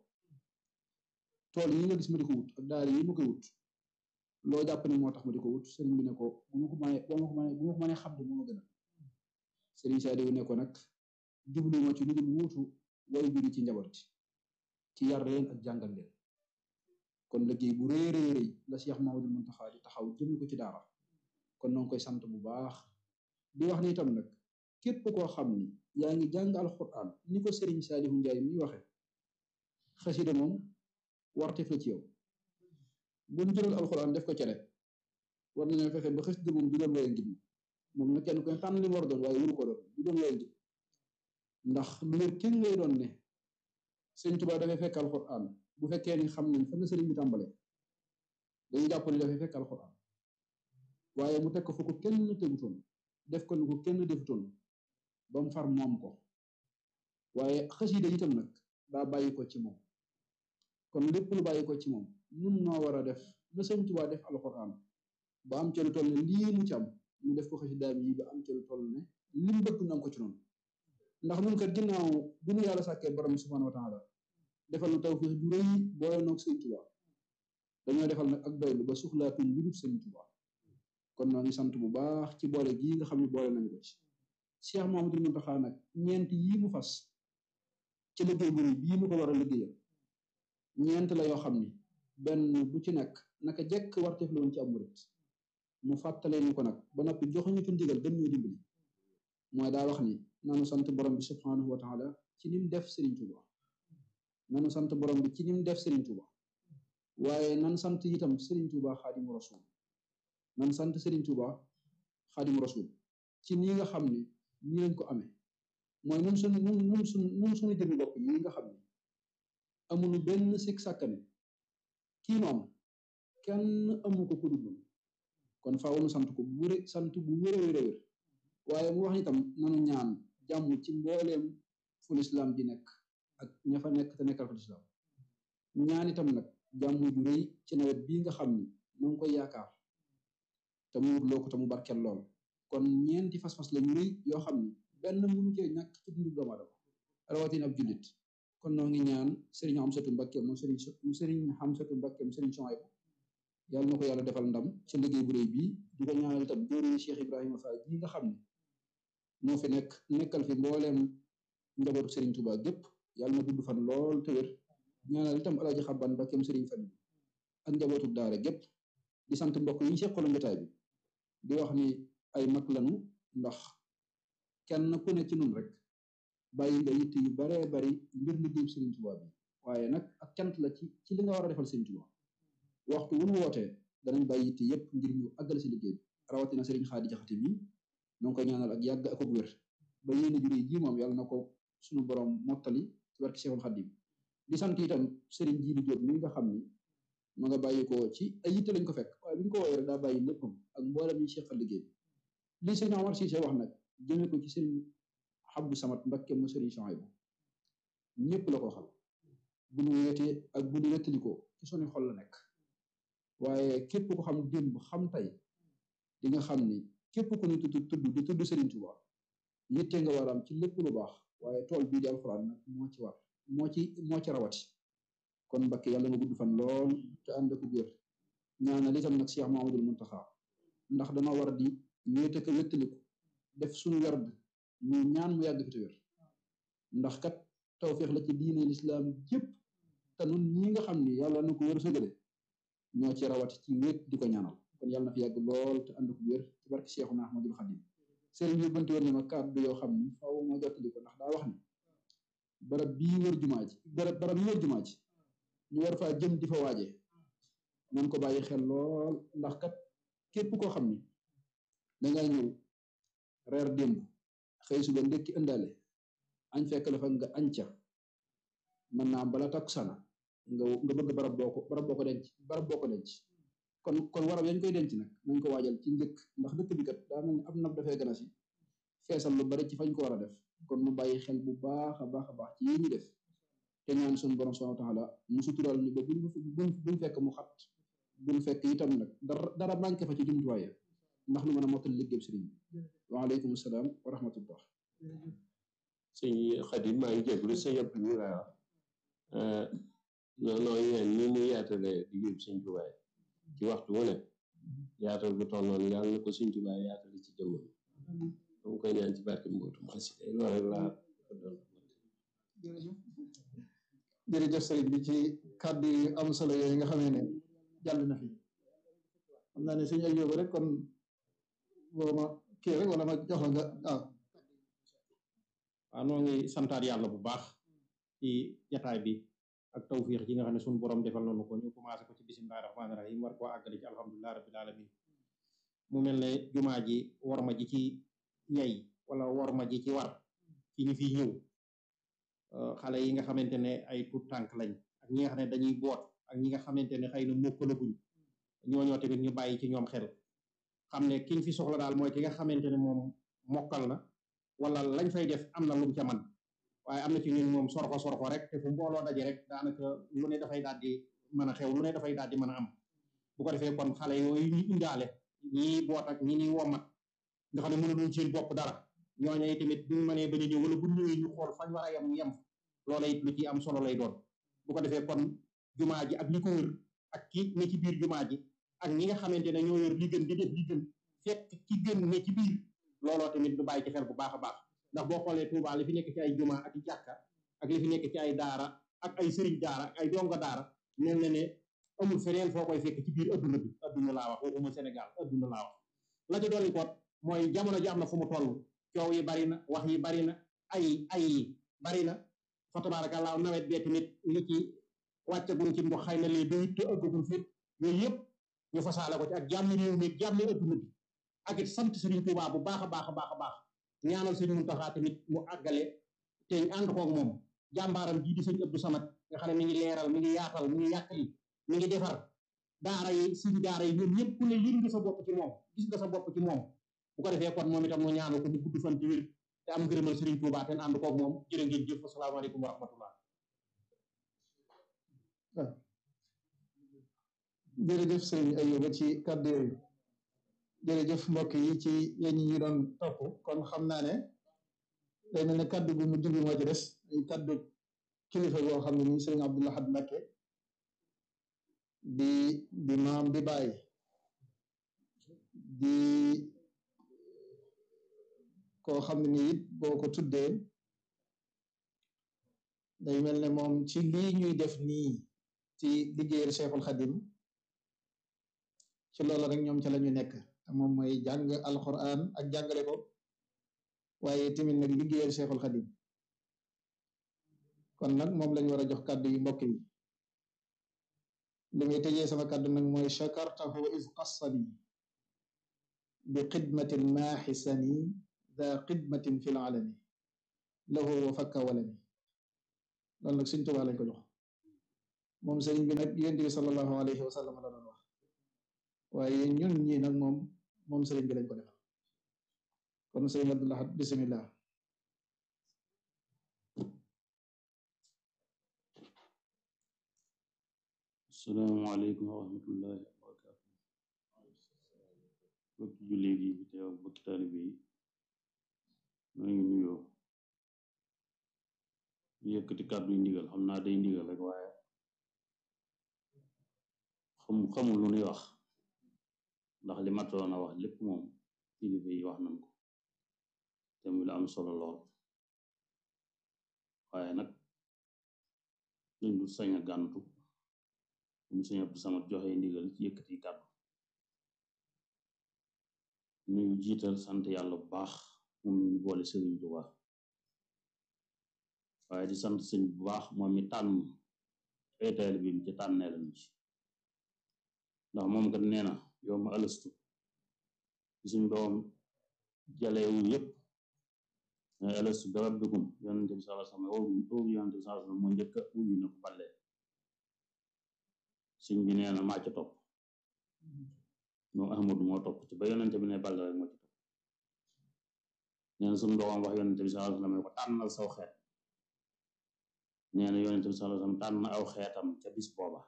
tool yi nga gis ma di ko wut ak daara yi ma koy wut loo jàpp ne moo tax ma di ko wut sëriñ bi ne ko bu ma ko mënee bu ma ko mënee bu ma ko mënee xam ne moo ma gën a sëriñ Saalifu ne ko nag jublu ma ci lu dul wuutu way juri ci njaboot ci yar leen ak jàngal leen kon liggéey bu rëy rëy rëy la Cheikh Mamadou Mountakha di taxaw jëme ko ci daara kon noo ngi koy sant bu baax di wax ni itam nag képp koo xam ni yaa ngi jàng alxuraan ni ko sëriñ Saalihu Njaay mi waxe xasida moom warteef la ci yow buñ jëloon alxuraan def ko cere war nañoo fexe ba xasida moom du doon waye ngir moom na kenn koy tànn li mu war a doon waaye wuru ko doon du doon waye ngir ndax lu wér kenn lay doon ne sëñ Tuubaa dafay fekk alxuraan bu fekkee ni xam nañ fan la sëriñ bi tàmbale dañuy jàpp ni dafay fekk alxuraan waaye mu teg ko fu ko kenn tegutoon def ko ni ko kenn defutoon ba mu far moom ko waaye xasida itam nag daa bàyyi ko ci moom kon lépp lu bàyyi ko ci moom nun noo war a def na sëñ Tuubaa def alxuraan ba am ca lu toll ne lii mu ci am ñu def ko xasidaam yi ba am ca lu toll ne lim bëgg na ko ci noonu ndax nun kat ginnaaw bi nu yàlla sàkkee borom bi subhaanahu wa taala defal nu tawfiix ju rëy boole noog sëñ Tuubaa dañoo defal nag ak doylu ba suxlaatuñ lu dul sëñ Tuubaa kon noo ngi sant bu baax ci boole gii nga xam ne boole nañu ko ci Cheikh Mouhamadou Mountakha nag ñeent yii mu fas ci liggéey bu rëy bii mu ko war a liggéeyal ñeent la yoo xam ni benn bu ci nekk naka jekk warteef la woon ci am murit mu fàttalee ñu ko nag ba noppi joxuñu ci ndigal gën ñoo dimbali mooy daa wax ni nanu sant borom bi subhanahu wa taala ci nim def Serigne Touba nanu sant borom bi ci nim def Serigne Touba waaye nan sant itam Serigne Touba xaadimu rasul nan sant Serigne Touba xaadimu rasul ci nii nga xam ni nii lañ ko amee mooy nun suñ nun nun suñ nun suñu jëmi bopp yi nga xam ni amuñu benn sikk sàkkane kii nu am kenn amu ko ku dul kon faaw nu sant ko bu wére sant bu wére wére wér waaye mu wax itam nanu ñaan jàmm ci mbooleem fu lislaam ji nekk ak ña fa nekk te nekkal fa lislaam ñaan itam nag jàmm ju rëy ci nawet bii nga xam ni ñoo ngi koy yaakaar te mu wut loo ko te mu barkeel lool kon ñeenti fas-fas la ñu rëy yoo xam ni benn mënu cee ñàkk ci dundu doomu aadama rawatina ab jullit kon noo ngi ñaan sëriñ Amsatu Mbakke mu sëriñ mu sëriñ Amsatu Mbakke mu sëriñ Sohaybu yàlla na ko yàlla defal ndam ci liggéey bu rëy bii di ko ñaanal itam jóorói Cheikh Ibrahima Fall ji nga xam ne moo fi nekk nekkal fi mbooleem njabootu Serigne Touba gépp yàlla na gudd fan lool te wér ñaanal itam alaaji xabban Mbakkeem Serigne Fall ak njabootu daara gépp di sant mbokk yi ñu seqaloon jotaay bi di wax ni ay mag lanu ndax kenn ku ne ci nun rek bàyyi nga yitt yu baree bari ngir liggéey Serigne Touba bi waaye nag ak cant la ci ci li nga war a defal Serigne Touba waxtu wu nu wootee danañ bàyyi yitt yépp ngir ñu àggal si liggéey bi rawatina Serigne Xaadi Jaxate mi noo ngi koy ñaanal ak yàgg ak ak wér ba yéene jure ji moom yàlla na ko suñu borom mottali ci barke Cheikhul Khadim di sant itam Serigne Jiili Diop mi nga xam ni ma nga bàyyi ko ci ay yitte lañ ko fekk waaye bi ñu ko woowee rek daa bàyyi léppam ak mboolem ñu seqal liggéey bi li sëñ Omar Cissé wax nag jëme ko ci Serigne Abdou Samad Mbakke mu Serigne Chouaïbou ñëpp la ko xam bu ñu weetee ak bu ñu wettalikoo ci suñu xol la nekk waaye képp ko xam démb xam tey di nga xam ni képp ku ñu tudd tudd di tudd Serigne Touba yitte nga war am ci lépp lu baax waaye tool bii di alxuraan nag moo ci war moo ci moo ci rawati kon Mbakke yàlla nga gudd fan lool te ànd ak wér ñaanal itam nag Cheikh Mamadou Muntaxa ndax dama war di wéete ko wéttaliku def suñu werd ñu ñaan mu yàgg fi te wér ndax kat tawféex la ci diine lislaam jépp te nun ñi nga xam ni yàlla na ko wër sëgale ñoo ci rawati ci wéet di ko ñaanal kon yàlla na fi yàgg lool te ànd ak wér ci barke Cheikhuna Ahmadul Xadim sëriñ bi banti woon ne ma kàddu yoo xam ni faaw ma jottali ko ndax daa wax ni barab bii wër jumaa ji barab barab yi wër jumaa ji ñu war faa jëm di fa waajee nañ ko bàyyi xel lool ndax kat képp koo xam ni dangay ñëw reer démb xëy suba ndekki ëndaale añ fekk la fa nga añ ca mën naa bala takku sana nga nga bëgg barab boo ko barab boo ko denc barab boo ko denc kon kon warab yañ koy denc nag nañ ko waajal ci njëkk ndax dëkk bi kat daa mel ni ab nab dafay gën a si feesal lu bari ci fañ ko war a def kon mu bàyyi xel bu baax a baax a baax ci yi ñu def te ñaan suñu borom subhanahu wa taala mu sutural ñu ba buñ buñ buñ fekk mu xat buñ fekk itam nag dara dara manqué fa ci jumtuwaay ndax lu mën a mottali liggéey sëriñ bi waaleykum salaam wa rahmatullah sëñ Xadim maa ngi jégalu sa yëpp ñu laa wax non non yéen ni mu yaatale liggéey bi sëñ Tuubaa ci waxtu wu ne yaatal bu toll noonu yàlla na ko sëñ Tuubaa yaatale ci jëmmam dama koy ñaan ci barke mbootu xasida loolu rek laa ko doon jërëjëf sëriñ bi ci kàddu yu am solo yooyu nga xamee ne jàll na fi xam naa ne suñu ay yóbbu rek kon boo ma kii rek wala ma jox la nga waaw waaw noo ngi santaat yàlla bu baax ci jataay bi ak tawfiix ji nga xam ne suñu borom defal nañu ko ñu commencé ko ci bisimilah rahmaani rahim war koo àggale ci alhamdulilah rabbil alamin mu mel ne jumaa ji worma ji ci yey wala worma ji ci war ci ñu fiy ñëw xale yi nga xamante ne ay tuut tànk lañ ak ñi nga xam ne dañuy boot ak ñi nga xamante ne xëy na mokkalaguñ ñooñoo tamit ñu bàyyi ci ñoom xel xam ne kiñ fi soxla daal mooy ki nga xamante ne moom mokkal na wala lañ fay def am na lum ca man waaye am na ci ñun moom sorko sorko rek te fu mbooloo daje rek daanaka lu ne dafay daal di mën a xew lu ne dafay daal di mën a am bu ko defee kon xale yooyu ñu indaale ñii boot ak ñi ñuy womat nga xam ne mënuñu seen bopp dara ñooñu tamit buñ mënee bañ a ñëw wala bu ñëwee ñu xool fañ war a yem ñu yem loola it lu ci am solo lay doon bu ko defee kon jumaa ji ak li ko wër ak ki ne ci biir jumaa ji ak ñi nga xamante ne ñoo yor li gën di def li gën fekk ki gën ne ci biir looloo tamit du bàyyi ci xel bu baax a baax ndax boo xoolee Touba li fi nekk ci ay jumaa ak i jàkka ak li fi nekk ci ay daara ak ay sëriñ daara ak ay donga daara mel na ne amul feneen foo koy fekk ci biir adduna bi adduna laa wax waxuma Sénégal adduna laa wax la ci dolli koot mooy jamono ji am na fu mu toll coow yi bari na wax yi bari na ay ay yi bari na fa tabaarakallaa nawet bee tamit li ci wàccagum ci ndox xëy na lee doyut te ëggagul fit yooyu yëpp ñu fasaale ko ci ak jàmmi réew mi jàmmi adduna bi ak it sant Sëriñ Tuubaa bu baax a baax a baax a baax ñaanal Sëriñ Muntaxaa tamit mu àggale te ñu ànd koog moom jàmbaaram jii di sëñ Abdou Samad nga xam ne mi ngi leeral mi ngi yaatal mi ngi yàqali mi ngi defar daara yi suñ daara yi ñoom ñëpp ku ne yëg nga sa bopp ci moom gis nga sa bopp ci moom bu ko defee kon moom itam mu ñaanal ko mu gudd fan ci wér te am ngërëmal Sëriñ Tuubaa te ànd koog moom jërë ngeen jëf asalaamaaleykum wa rahmatullah jërëjëf sëriñ Ayuba ci kàddu yooyu jërëjëf mbokk yi ci yéen ñi ñu doon topp kon xam naa ne day mel ne kàddu gu mujj bi moo ci des muy kàddu kilifa goo xam ne nii sëriñ Abdou Lahad Mbacké di di maam di bàyyi di koo xam ne nii it boo ko tuddee day mel ne moom ci lii ñuy def nii ci liggéeyal Cheikhul Khadim ci loolu rek ñoom ca la ñu nekk te moom mooy jàng alquran ak jàngale ko waaye tamit nag liggéeyal Cheikhul Khadim kon nag moom lañ war a jox kàddu yi mbokk yi li muy tëjee sama kàddu nag mooy chakartahu is qassani bi xidmatin maaxisani da xidmatin fi lalami lahu wa fakka walami loolu nag sëñ Tuubaa lañ ko jox moom sëriñ bi nag yonent bi sallallahu alayhi wa sallam la doon wax waaye ñun ñii nag moom moom sëriñ bi lañ ko defal kon sëriñ Abdul Ahad bismillah asalaamaaleykum wa rahmatullahi wa barakaatu bokki jullit yi fi teew bokki taalibe yi maa ngi nuyoo di yëkkati kàddu yi ndigal xam naa day ndigal rek waaye xam xamul lu nuy wax ndax li matoon a wax lépp moom kilifa yi wax nañ ko te muy lu am solo lool waaye nag dañ du sañ a gàntu mu sëñ Abdou Samad joxe ndigal ci yëkkati kàddu nuyu jiital sant yàlla bu baax moom ñu boole sëriñ Tuuba waaye di sant sëñ bu baax moom mi tànn ay taalibe bi ci tànnee lañu ci ndax moom kat nee na yow ma ëlëstu ci suñ doom jalewu yépp mais ëlëstu bi rabbikum yonente bi sallallahu alayhi wasallam owu yonente bi sallallahu alayhi wasallam moo njëkk a wuyu na ko ballee sëñ bi nee na maa ca topp moom Ahmadu moo topp ci ba yonente bi ne ball rek moo ci topp nee na suñu doomam wax yonente bi sallallahu alayhi wasallam ne ko tànnal saw xeet nee na yonente bi sallallahu alayhi wasallam tànn aw xeetam ca bis booba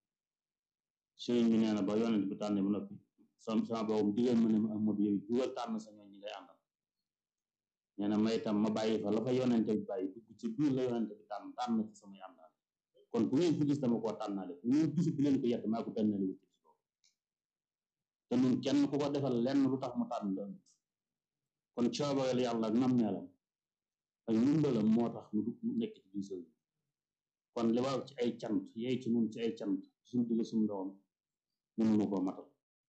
sëriñ bi nee na ba yonente bi tànne ba noppi sam sama boobam digal ma ne ma Ahmadu yow jugal tànn sa ñoon ñi ngay àndal nee na may tam ma bàyyi fa la fa yonente bi bàyyi dugg ci biir la yonente bi tànn tànn ci samay àndal kon bu ngeen fi gis dama koo tànnale bu ngeen gisu bu leen ko yett maa ko tànnale wut ci loolu te nun kenn ku ko defal lenn lu tax mu tànn la kon coobareel yàlla ak nammeelam ak ndimbalam moo tax nu nekk ci biir sëriñ kon li war ci ay cant yey ci nun ci ay cant suñu digg suñu doom mënuñu ko matal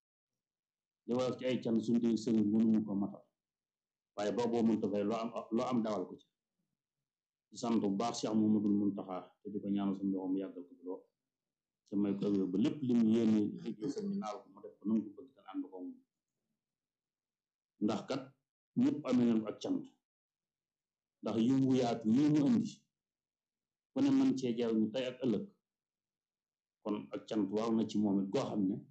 li war ci ay cant suñu digg sëriñ mënuñu ko matal waaye boobu mënta fay loo am loo am dawal ko ci di sant bu baax Cheikh Mouhamadoul Mountakha te di ko ñaanal suñu doom yàggal ko loo te may ko ba lépp li mu yéene liggéey sëñ bi naal ko mu def ko nangu ko bëgg te ànd ko moom ndax kat ñëpp amee nañ ak cant ndax yu mu yaatu yi mu indi ku ne mën cee jariñu tey ak ëllëg kon ak cant war na ci moom it goo xam ne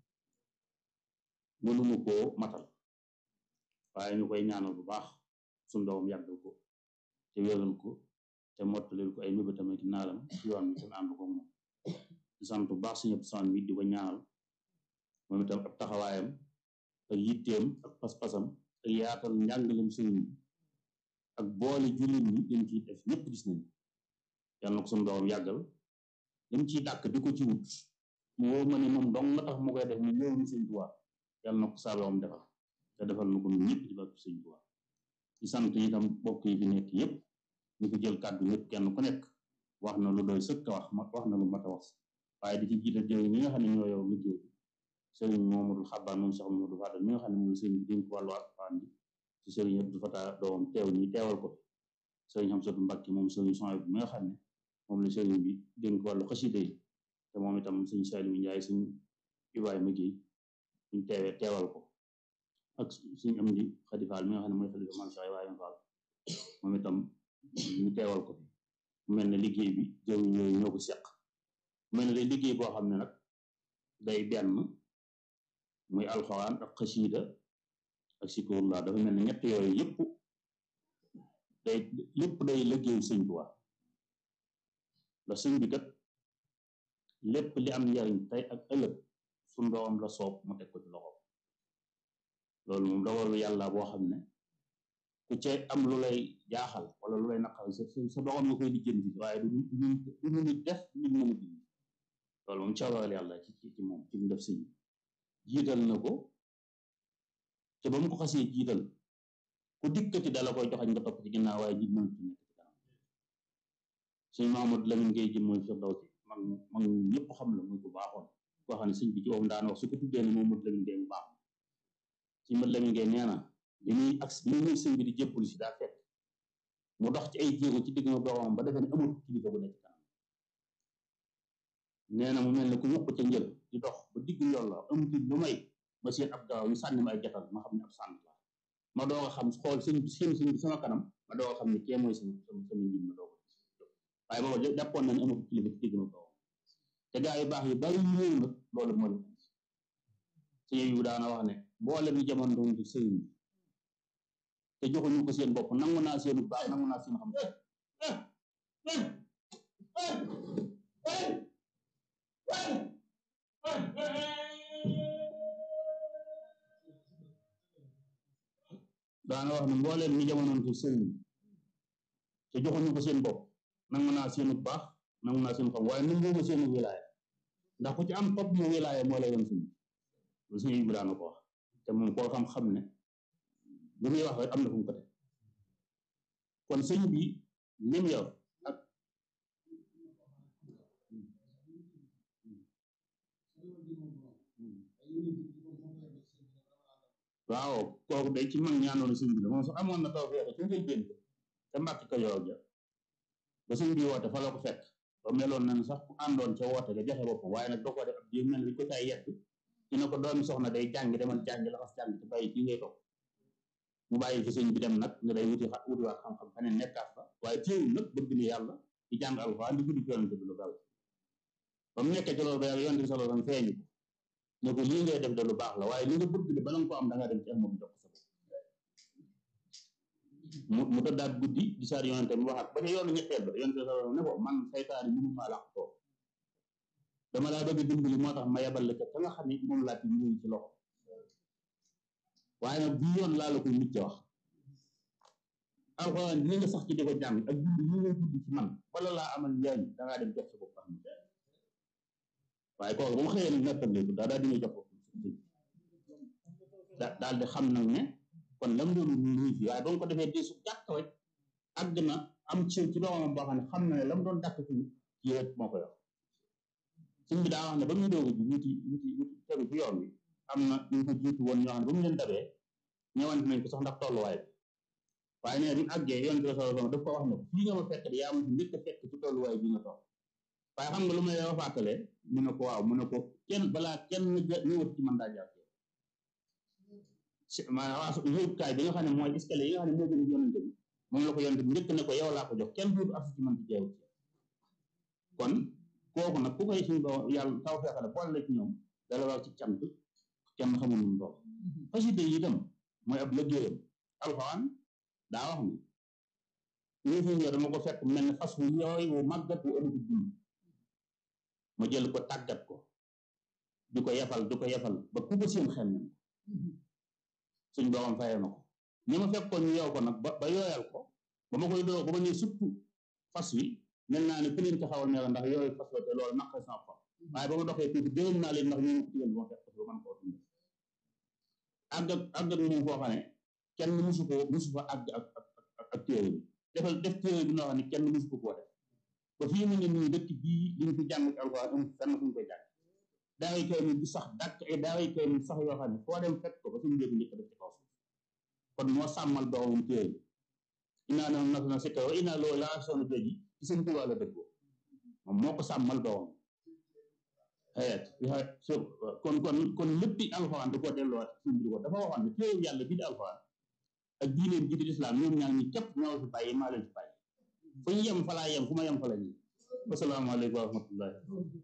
mënuñu koo matal waaye ñu koy ñaanal bu baax suñu doom yàggal ko te wéral ko te mottalil ko ay mébé tamit naalam ci yoon bi te ànd ko moom di sant bu baax suñu sant bi di ko ñaanal moom itam ab taxawaayam ak yitteem ak pas-pasam ak yaatal njàngalem sëriñ bi ak boole jullit ñi lim ciy def ñëpp gis nañ yàlla na ko suñu doom yàggal lim ciy dàkk di ko ci wut mu wóor ma ne moom dong nga tax mu koy def ni ñëw ni sëñ Tuubaa yàlla na ko saabaam defal te defal na ko ñun ñëpp ci barke sëñ Tuubaa di sant itam bokk yi fi nekk yëpp ñu ko jël kàddu yëpp kenn ku nekk wax na lu doy sëkk wax wax na lu mat a wax waaye di ci jiital jëw ñi nga xam ne ñoo yow liggéey bi sëriñ Mamadou Xabbaan moom Cheikh Mamadou Fadal mi nga xam ne mooy sëriñ bi dénk wàllu alxuraan bi ci sëriñ Abdou Fatah doomam teew ñi teewal ko sëriñ Hamsatu Mbàkke moom sëriñ Soy bi mi nga xam ne moom la sëriñ bi dénk wàllu xasida yi te moom itam sëriñ Saliou Njaay sëriñ Ibrahima Géey suñ teewee teewal ko ak suñ am di Xadi Faal mi nga xam ne mooy xalifa Maam Cheikh Ibrahima Fall moom itam ñu teewal ko fi mu mel ne liggéey bi jëw yooyu ñoo ko seq mu mel ne day liggéey boo xam ne nag day benn muy alxuraan ak xasiida ak sikurullah dafa mel ne ñett yooyu yëpp day lépp day liggéeyu sëñ Tuubaa ndax sëñ bi kat lépp li am njariñ tey ak ëllëg suñ doom la soob mu teg ko ci loxo loolu moom dogalu yàlla boo xam ne ku ca am lu lay jaaxal wala lu lay naqal sa sa doxam nga koy lijjanti waaye du du du nit def nit mën a dindi loolu moom coobareel yàlla ci ci moom ci mu def sëñ jiital na ko te ba mu ko xasee jiital ku dikkati dala koy joxañ nga topp ci ginnaaw waaye jiit mënut nekk ci kanam sëñ Mahamadou Lamine Gueye jëm mooy Firdawsi mag mag ñëpp xam la muy bu baaxoon koo xam ne sëñ bi ci moom daan wax su ko tuddee ne Mahamadou Lamine Gueye mu baax sëñ Mahamadou Lamine Gueye nee na bi muy ak bi muy sëñ bi di jébbul si daa fekk mu dox ci ay jéego ci digg ma boromam ba defee ne amul kilifa bu nekk ci kanam nee na mu mel ne ku ñuq ca njël di dox ba diggu yoon la amuti lu may ma seen ab gaaw ñu sànni ma ay jatal ma xam ne ab sànn la ma doog a xam xool sëñ sëñ sëñ bi sama kanam ma doog a xam ne kee mooy sama sama sama njiit ma doog a waaye booba jàppoon na ne amatu kilifa ci digg ma ko te gaa yu baax yu bari yu ñëw nag loolu moo leen sëñ yu daana wax ne boole bi jamono doon ci sëñ bi te joxuñu ko seen bopp nangu naa seenu baax nangu naa seen xam daana wax ne mbooleem ñi jamonoon ci sëriñ bi te joxuñu ko seen bopp nangu naa seenu baax nangu naa seen xam waaye nanguuma seenu wilaaya ndax ku ci am topp mu wilaaya moo la yoon suñu lu suñu bi daana ko wax te moom koo xam-xam ne lu muy wax rek am na fu mu ko teg kon sëñ bi lim yor ak waaw kooku day ci mag ñaanoon sëñ bi la moom sax amoon na taw feexe ci ngay dénk te mbàkk ko yow ja ba sëñ bi woote fa la ko fekk ba meloon na ne sax ku àndoon ca woote ga joxe boppam waaye nag doo ko def ab jéem mel ni ko cay yett ci ne ko doomi soxna day jàngi demal jàngi laxas jàngi te bàyyi kii ngay toog mu bàyyi fi sëñ bi dem nag nga day wuti xa wuti waat xam-xam feneen nekkaat fa waaye teewul nag bëgg ni yàlla di jàng alxuraan di guddi yonente bi lu gaaw ba mu nekkee ci loolu ba yàlla yonente bi sallallahu alayhi wasallam feeñu ko ne ko lii ngay def de lu baax la waaye li nga bëgg de bala nga ko am da ngaa dem ci Ahmadu jox ko sa bopp mu mu tëddaat guddi di saar yonente bi waxaat ba ca yoonu ñetteel ba yonente bi sallallahu alayhi wasallam ne ko man saytaani mënu maa làq ko dama laa bëgg dimbali moo tax ma yebal la ca ka nga xam ne moom laa ci ñëw ci loxo waaye nag bii yoon laa la koy mucc wax alxuraan dina nga sax ci di ko jàng ak dund yi ngay dund ci man wala laa amal njariñ dangaa dem jox sa bopp am waaye kooku ba mu xëyee nag nettaliku daa daal di jox bopp da daal di xam nag ne kon lam doon nuyu fi waaye ba mu ko defee diisu gàtt rek àgg na am ci ci doomam boo xam ne xam na ne lam doon dàkk ci kii rek moo ko yor suñ bi daa wax ne ba muy doog ji wuti wuti wuti tegu ci yoon wi am na ñu ko jiitu woon ñoo xam ne ba mu leen dabee ñëwante nañ ko sax ndax tolluwaay bi waaye nee bi mu àggee yoon bi sallallahu alayhi wasallam daf ko wax ne ko fii nga ma fekk de yaa ma fi njëkk a fekk ci tolluwaay bi nga toog waaye xam nga lu may wax fàttalee mu ne ko waaw mu ne ko kenn balaa kenn ñëwat ci man daa jaar maanaam yóbbukaay bi nga xam ne mooy escalier yi nga xam ne moo gën a yonante bi moom la ko yonante bi njëkk ne ko yow laa ko jox kenn duutu ak ci man ci jeewu ci kon kooku nag ku koy suñu ba yàlla taw feexale boole la ci ñoom dala war ci cant kenn xamul nu mu toll xasida yi itam mooy ab liggéeyam alxuraan daa wax ni ñu fi ñëw dama ko fekk mel ne fas wu yooy wu màggat wu ëmb dund ma jël ko tàggat ko di ko yefal di ko yefal ba ku ko seen xel nañ suñ boobam fayee na ko ñi ma fekkoon ñu yow ko nag ba ba yooyal ko ba ma koy doo ba ma ne surtout fas wi mel naa ne ku leen taxawal ne la ndax yooyu fas la te loolu naq sama xol waaye ba ma doxee tuuti déwén naa leen ndax ñu ngi ko digal ba ma fekk ko man koo dund àgg ak àgg ak moom foo xam ne kenn musu ko musu fa àgg ak ak ak téere bi defal def téere bi noo xam ne kenn musu ko koo def ba fii mu ne nii dëkk bii li ñu fi jàng ci alxuraan amul fenn fu ñu koy jàng daaway kay mi di sax dàkk ay daaway kay mi sax yoo xam ne foo dem fekk ko ba suñu njëkk njëkk def ci kaw suuf kon moo sàmmal doomam téere bi inaa na nas na sikka wa inaa loolu laa soona joji ci seen tubaab la dëggoo moom moo ko sàmmal doomam xeet kon kon kon léppi alxuraan da koo delloo suñu bi ko dafa waxoon ne téere yàlla bii di alxuraan ak diineen ji di lislaam ñoom ñaar ñi képp ñoo fi bàyyi maa leen fi bàyyi fu ñu yem fa laa yem fu ma yem fa la ñuy wasalaamaaleykum wa rahmatullahi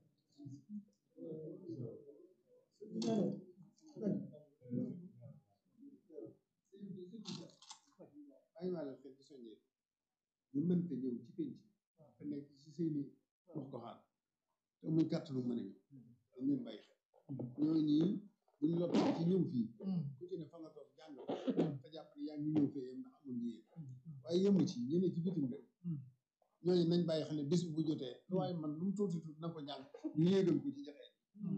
bàyyi waa leen xel ci soññee ñu mënta ñëw ci penc te nekk ci seeni wax goxaan te muy kàttanu mën a ñëw dañ leen bàyyi xel ñooñu ñii buñ la toog ci ñëw fii ku ci ne fa nga toog jàng te jàpp ne yaa ngi ñëw fee yem ndax amul yéen waaye yemu ci ñene ci bitim réew ñooñu nañ bàyyi xel ne bés bu jotee lu waaye man lu mu tuuti tuuti na ko jàng ñu yéegal ko ci jotee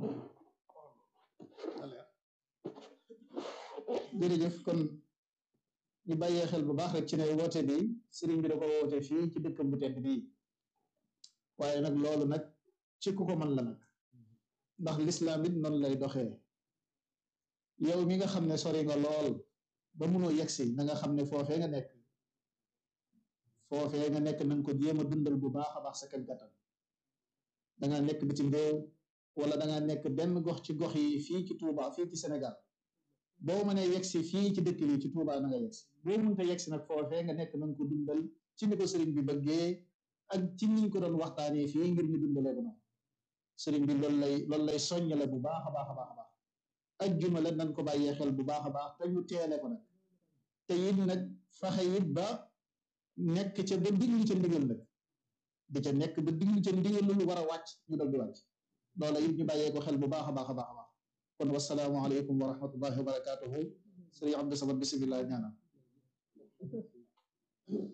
jërëjëf kon ñu bàyyee xel bu baax rek ci ne woote bi sëriñ bi da ko woote fii ci dëkk bu tedd bii waaye nag loolu nag ci ku ko mën la nag ndax lislaam it noonu lay doxee yow mi nga xam ne sori nga lool ba munoo yegsi na nga xam ne foofee nga nekk foofee nga nekk na nga ko jéem a dundal bu baax a baax sa kem kattan danga nekk bitim réew wala danga nekk benn gox ci gox yi fii ci Touba fii ci Sénégal boo mënee yegsi fii ci dëkk bi ci Touba na nga yegsi boo mënta yegsi nag foofee nga nekk na nga ko dundal ci ni ko sëriñ bi bëggee ak ci niñ ko doon waxtaanee fii ngir ñu dundalee ko noonu sëriñ bi loolu lay loolu lay soññale bu baax a baax a baax a baax ajjuma la nañ ko bàyyee xel bu baax a baax te ñu teele ko nag te it nag faxe it ba nekk ca ba diglu ca ndigal nag di ca nekk ba diglu ca ndigal lu war a wàcc ñu dal di wàcc loola it ñu bàyyee ko xel bu baax a baax a baax a baax kon wasalaamu aleykum wa rahmatullahi wa barakatuhu sëriñ Abdou Samad bisimilah ñaanam